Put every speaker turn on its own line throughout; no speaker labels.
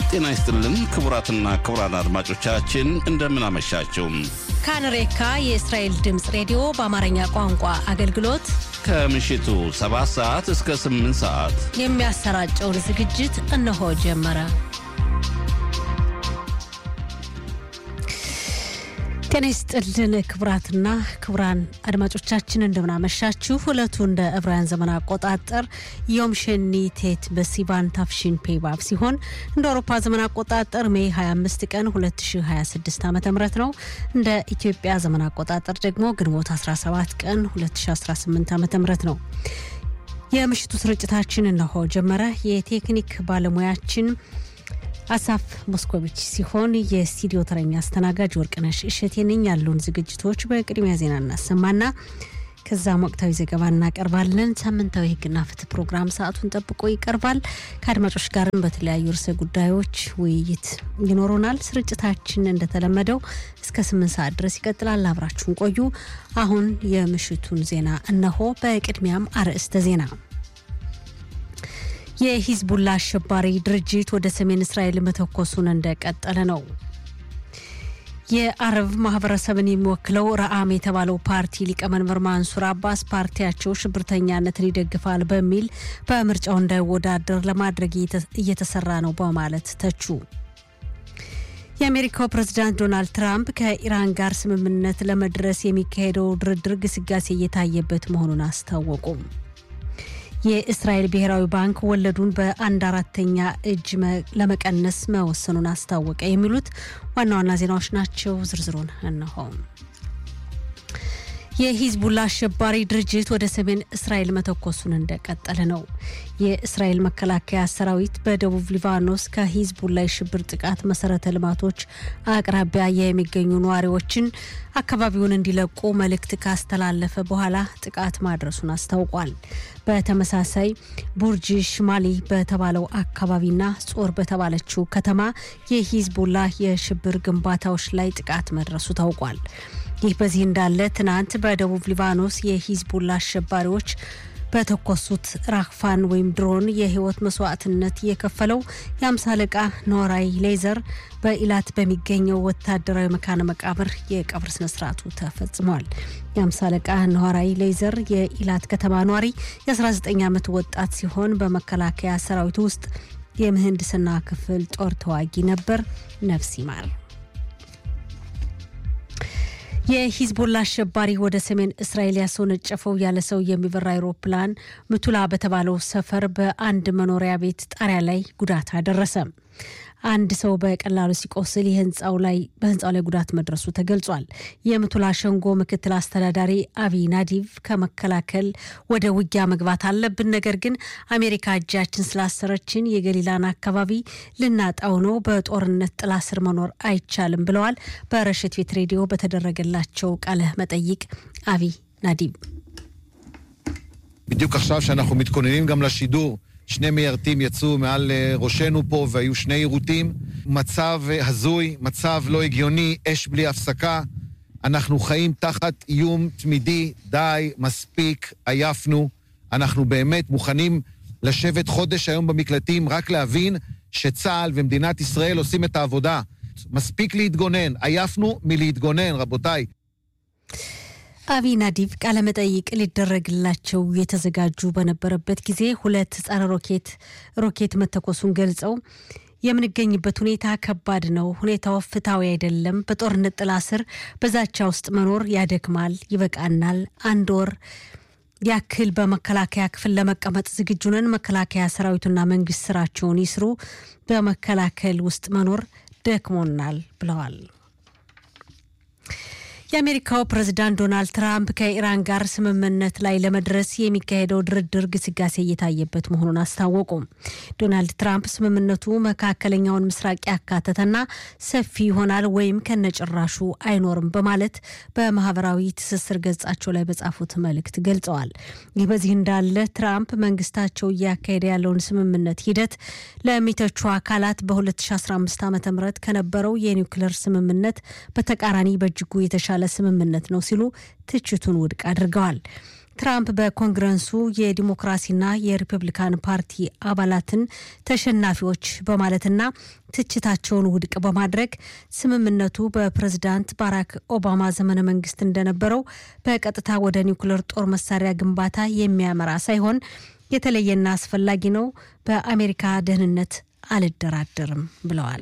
ጤና ይስጥልን ክቡራትና ክቡራን አድማጮቻችን እንደምን አመሻችሁ።
ካንሬካ የእስራኤል ድምፅ ሬዲዮ በአማርኛ ቋንቋ አገልግሎት
ከምሽቱ 7 ሰዓት እስከ 8 ሰዓት
የሚያሰራጨውን ዝግጅት እነሆ ጀመረ። ጤና ይስጥልን ክቡራትና ክቡራን አድማጮቻችን እንደምናመሻችሁ። ሁለቱ እንደ ዕብራውያን ዘመን አቆጣጠር ዮም ሸኒ ቴት በሲቫን ታፍሺን ፔባብ ሲሆን እንደ አውሮፓ ዘመን አቆጣጠር ሜይ 25 ቀን 2026 ዓ ም ነው። እንደ ኢትዮጵያ ዘመን አቆጣጠር ደግሞ ግንቦት 17 ቀን 2018 ዓ ም ነው። የምሽቱ ስርጭታችን እነሆ ጀመረ። የቴክኒክ ባለሙያችን አሳፍ ሞስኮቪች ሲሆን የስቱዲዮ ተረኛ አስተናጋጅ ወርቅነሽ እሸቴ ነኝ። ያሉን ዝግጅቶች በቅድሚያ ዜና እናሰማና ከዛም ወቅታዊ ዘገባ እናቀርባለን። ሳምንታዊ ሕግና ፍትህ ፕሮግራም ሰዓቱን ጠብቆ ይቀርባል። ከአድማጮች ጋርም በተለያዩ ርዕሰ ጉዳዮች ውይይት ይኖሩናል። ስርጭታችን እንደተለመደው እስከ ስምንት ሰዓት ድረስ ይቀጥላል። አብራችሁን ቆዩ። አሁን የምሽቱን ዜና እነሆ። በቅድሚያም አርዕስተ ዜና የሂዝቡላ አሸባሪ ድርጅት ወደ ሰሜን እስራኤል መተኮሱን እንደቀጠለ ነው። የአረብ ማህበረሰብን የሚወክለው ረአም የተባለው ፓርቲ ሊቀመንበር ማንሱር አባስ ፓርቲያቸው ሽብርተኛነትን ይደግፋል በሚል በምርጫው እንዳይወዳደር ለማድረግ እየተሰራ ነው በማለት ተቹ። የአሜሪካው ፕሬዝዳንት ዶናልድ ትራምፕ ከኢራን ጋር ስምምነት ለመድረስ የሚካሄደው ድርድር ግስጋሴ እየታየበት መሆኑን አስታወቁም። የእስራኤል ብሔራዊ ባንክ ወለዱን በአንድ አራተኛ እጅ ለመቀነስ መወሰኑን አስታወቀ። የሚሉት ዋና ዋና ዜናዎች ናቸው። ዝርዝሩን እነሆ። የሂዝቡላ አሸባሪ ድርጅት ወደ ሰሜን እስራኤል መተኮሱን እንደቀጠለ ነው። የእስራኤል መከላከያ ሰራዊት በደቡብ ሊባኖስ ከሂዝቡላ የሽብር ጥቃት መሰረተ ልማቶች አቅራቢያ የሚገኙ ነዋሪዎችን አካባቢውን እንዲለቁ መልእክት ካስተላለፈ በኋላ ጥቃት ማድረሱን አስታውቋል። በተመሳሳይ ቡርጅ ሽማሊ በተባለው አካባቢና ጾር በተባለችው ከተማ የሂዝቡላ የሽብር ግንባታዎች ላይ ጥቃት መድረሱ ታውቋል። ይህ በዚህ እንዳለ ትናንት በደቡብ ሊባኖስ የሂዝቡላ አሸባሪዎች በተኮሱት ራክፋን ወይም ድሮን የህይወት መስዋዕትነት የከፈለው የአምሳ አለቃ ኖራይ ሌዘር በኢላት በሚገኘው ወታደራዊ መካነ መቃብር የቀብር ስነስርዓቱ ተፈጽሟል። የአምሳ አለቃ ኖራይ ሌዘር የኢላት ከተማ ኗሪ የ19 ዓመት ወጣት ሲሆን በመከላከያ ሰራዊት ውስጥ የምህንድስና ክፍል ጦር ተዋጊ ነበር። ነፍስ ይማር። የሂዝቦላ አሸባሪ ወደ ሰሜን እስራኤል ያስወነጨፈው ያለ ሰው የሚበራ አይሮፕላን ምቱላ በተባለው ሰፈር በአንድ መኖሪያ ቤት ጣሪያ ላይ ጉዳት አደረሰ። አንድ ሰው በቀላሉ ሲቆስል የህንፃው ላይ በህንፃው ላይ ጉዳት መድረሱ ተገልጿል። የምቱላ ሸንጎ ምክትል አስተዳዳሪ አቢ ናዲቭ ከመከላከል ወደ ውጊያ መግባት አለብን፣ ነገር ግን አሜሪካ እጃችን ስላሰረችን የገሊላን አካባቢ ልናጣው ነው፣ በጦርነት ጥላ ስር መኖር አይቻልም ብለዋል። በረሽት ቤት ሬዲዮ በተደረገላቸው ቃለ መጠይቅ አቢ ናዲቭ
בדיוק עכשיו שאנחנו מתכוננים גם לשידור שני מיירטים יצאו מעל ראשנו פה והיו שני יירוטים. מצב הזוי, מצב לא הגיוני, אש בלי הפסקה. אנחנו חיים תחת איום תמידי, די, מספיק, עייפנו. אנחנו באמת מוכנים לשבת חודש היום במקלטים, רק להבין שצה"ל ומדינת ישראל עושים את העבודה. מספיק להתגונן, עייפנו מלהתגונן, רבותיי.
አቢ ናዲቭ ቃለመጠይቅ ሊደረግላቸው የተዘጋጁ በነበረበት ጊዜ ሁለት ጸረ ሮኬት ሮኬት መተኮሱን ገልጸው የምንገኝበት ሁኔታ ከባድ ነው። ሁኔታው ፍትሐዊ አይደለም። በጦርነት ጥላ ስር በዛቻ ውስጥ መኖር ያደክማል። ይበቃናል። አንድ ወር ያክል በመከላከያ ክፍል ለመቀመጥ ዝግጁ ነን። መከላከያ ሰራዊቱና መንግስት ስራቸውን ይስሩ። በመከላከል ውስጥ መኖር ደክሞናል ብለዋል። የአሜሪካው ፕሬዝዳንት ዶናልድ ትራምፕ ከኢራን ጋር ስምምነት ላይ ለመድረስ የሚካሄደው ድርድር ግስጋሴ እየታየበት መሆኑን አስታወቁ። ዶናልድ ትራምፕ ስምምነቱ መካከለኛውን ምስራቅ ያካተተና ሰፊ ይሆናል ወይም ከነጭራሹ አይኖርም በማለት በማህበራዊ ትስስር ገጻቸው ላይ በጻፉት መልእክት ገልጸዋል። ይህ በዚህ እንዳለ ትራምፕ መንግስታቸው እያካሄደ ያለውን ስምምነት ሂደት ለሚተቹ አካላት በ2015 ዓ ም ከነበረው የኒውክሌር ስምምነት በተቃራኒ በእጅጉ የተሻለ ስምምነት ነው ሲሉ ትችቱን ውድቅ አድርገዋል። ትራምፕ በኮንግረሱ የዲሞክራሲና የሪፐብሊካን ፓርቲ አባላትን ተሸናፊዎች በማለትና ትችታቸውን ውድቅ በማድረግ ስምምነቱ በፕሬዝዳንት ባራክ ኦባማ ዘመነ መንግስት እንደነበረው በቀጥታ ወደ ኒውክሌር ጦር መሳሪያ ግንባታ የሚያመራ ሳይሆን የተለየና አስፈላጊ ነው፣ በአሜሪካ ደህንነት አልደራደርም ብለዋል።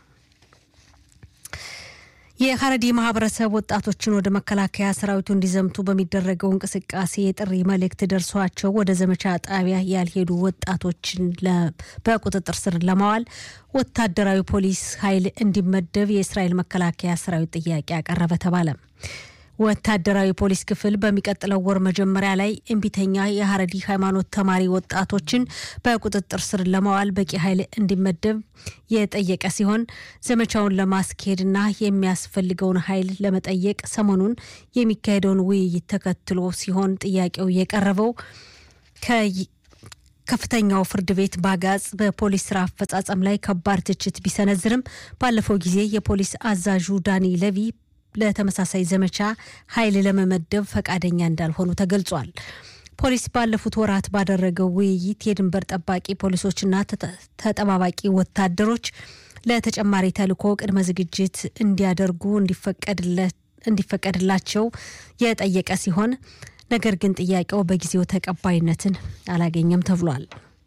የሀረዲ ማህበረሰብ ወጣቶችን ወደ መከላከያ ሰራዊቱ እንዲዘምቱ በሚደረገው እንቅስቃሴ የጥሪ መልእክት ደርሷቸው ወደ ዘመቻ ጣቢያ ያልሄዱ ወጣቶችን በቁጥጥር ስር ለማዋል ወታደራዊ ፖሊስ ኃይል እንዲመደብ የእስራኤል መከላከያ ሰራዊት ጥያቄ አቀረበ ተባለ። ወታደራዊ ፖሊስ ክፍል በሚቀጥለው ወር መጀመሪያ ላይ እምቢተኛ የሀረዲ ሃይማኖት ተማሪ ወጣቶችን በቁጥጥር ስር ለማዋል በቂ ኃይል እንዲመደብ የጠየቀ ሲሆን ዘመቻውን ለማስኬድና የሚያስፈልገውን ኃይል ለመጠየቅ ሰሞኑን የሚካሄደውን ውይይት ተከትሎ ሲሆን ጥያቄው የቀረበው ከፍተኛው ፍርድ ቤት ባጋጽ በፖሊስ ስራ አፈጻጸም ላይ ከባድ ትችት ቢሰነዝርም ባለፈው ጊዜ የፖሊስ አዛዡ ዳኒ ለቪ ለተመሳሳይ ዘመቻ ኃይል ለመመደብ ፈቃደኛ እንዳልሆኑ ተገልጿል። ፖሊስ ባለፉት ወራት ባደረገው ውይይት የድንበር ጠባቂ ፖሊሶችና ተጠባባቂ ወታደሮች ለተጨማሪ ተልዕኮ ቅድመ ዝግጅት እንዲያደርጉ እንዲፈቀድላቸው የጠየቀ ሲሆን ነገር ግን ጥያቄው በጊዜው ተቀባይነትን አላገኘም ተብሏል።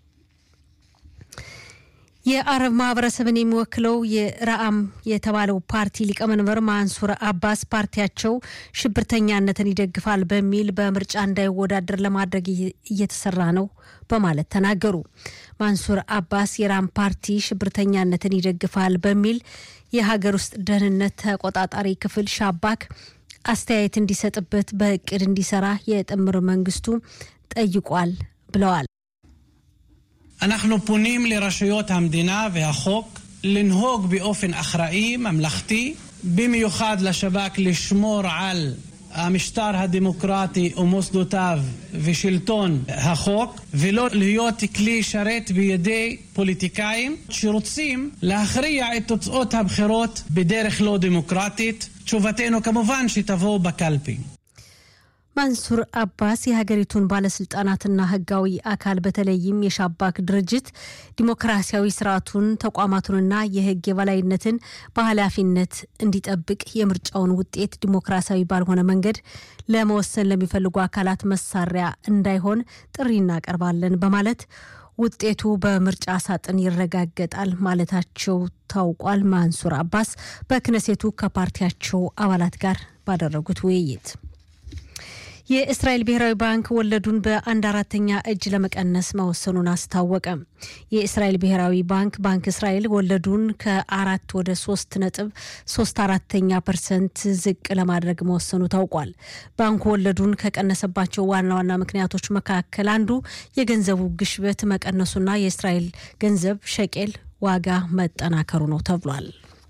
የአረብ ማህበረሰብን የሚወክለው የረአም የተባለው ፓርቲ ሊቀመንበር ማንሱር አባስ ፓርቲያቸው ሽብርተኛነትን ይደግፋል በሚል በምርጫ እንዳይወዳደር ለማድረግ እየተሰራ ነው በማለት ተናገሩ። ማንሱር አባስ የራም ፓርቲ ሽብርተኛነትን ይደግፋል በሚል የሀገር ውስጥ ደህንነት ተቆጣጣሪ ክፍል ሻባክ አስተያየት እንዲሰጥበት በእቅድ እንዲሰራ የጥምር መንግስቱ ጠይቋል ብለዋል።
אנחנו פונים לרשויות המדינה והחוק לנהוג באופן אחראי, ממלכתי, במיוחד לשב"כ לשמור על המשטר הדמוקרטי ומוסדותיו ושלטון החוק, ולא להיות כלי שרת בידי פוליטיקאים שרוצים להכריע את תוצאות הבחירות בדרך לא דמוקרטית. תשובתנו כמובן שתבוא בקלפי.
ማንሱር አባስ የሀገሪቱን ባለስልጣናትና ህጋዊ አካል በተለይም የሻባክ ድርጅት ዲሞክራሲያዊ ስርዓቱን ተቋማቱንና የህግ የበላይነትን በኃላፊነት እንዲጠብቅ የምርጫውን ውጤት ዲሞክራሲያዊ ባልሆነ መንገድ ለመወሰን ለሚፈልጉ አካላት መሳሪያ እንዳይሆን ጥሪ እናቀርባለን በማለት ውጤቱ በምርጫ ሳጥን ይረጋገጣል ማለታቸው ታውቋል። ማንሱር አባስ በክነሴቱ ከፓርቲያቸው አባላት ጋር ባደረጉት ውይይት የእስራኤል ብሔራዊ ባንክ ወለዱን በአንድ አራተኛ እጅ ለመቀነስ መወሰኑን አስታወቀ። የእስራኤል ብሔራዊ ባንክ ባንክ እስራኤል ወለዱን ከአራት ወደ ሶስት ነጥብ ሶስት አራተኛ ፐርሰንት ዝቅ ለማድረግ መወሰኑ ታውቋል። ባንኩ ወለዱን ከቀነሰባቸው ዋና ዋና ምክንያቶች መካከል አንዱ የገንዘቡ ግሽበት መቀነሱና የእስራኤል ገንዘብ ሸቄል ዋጋ መጠናከሩ ነው ተብሏል።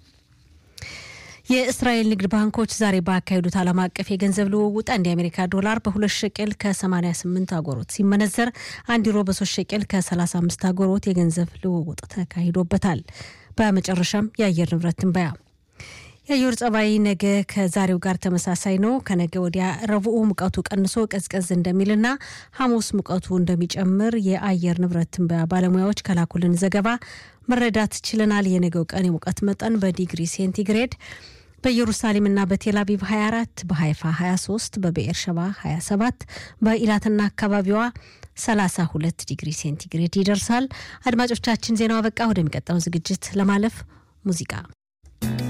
የእስራኤል ንግድ ባንኮች ዛሬ ባካሄዱት ዓለም አቀፍ የገንዘብ ልውውጥ አንድ የአሜሪካ ዶላር በሁለት ሸቄል ከ88 አጎሮት ሲመነዘር አንድ ዩሮ በሶስት ሸቄል ከ35 አጎሮት የገንዘብ ልውውጥ ተካሂዶበታል። በመጨረሻም የአየር ንብረት ትንበያ የአየር ጸባይ ነገ ከዛሬው ጋር ተመሳሳይ ነው። ከነገ ወዲያ ረቡዕ ሙቀቱ ቀንሶ ቀዝቀዝ እንደሚልና ሐሙስ ሙቀቱ እንደሚጨምር የአየር ንብረት ትንበያ ባለሙያዎች ከላኩልን ዘገባ መረዳት ችለናል። የነገው ቀን የሙቀት መጠን በዲግሪ ሴንቲግሬድ በኢየሩሳሌምና በቴል አቪቭ 24 በሀይፋ 23 በብኤር ሸባ 27 በኢላትና አካባቢዋ 32 ዲግሪ ሴንቲግሬድ ይደርሳል። አድማጮቻችን ዜናው አበቃ። ወደሚቀጥለው ዝግጅት ለማለፍ ሙዚቃ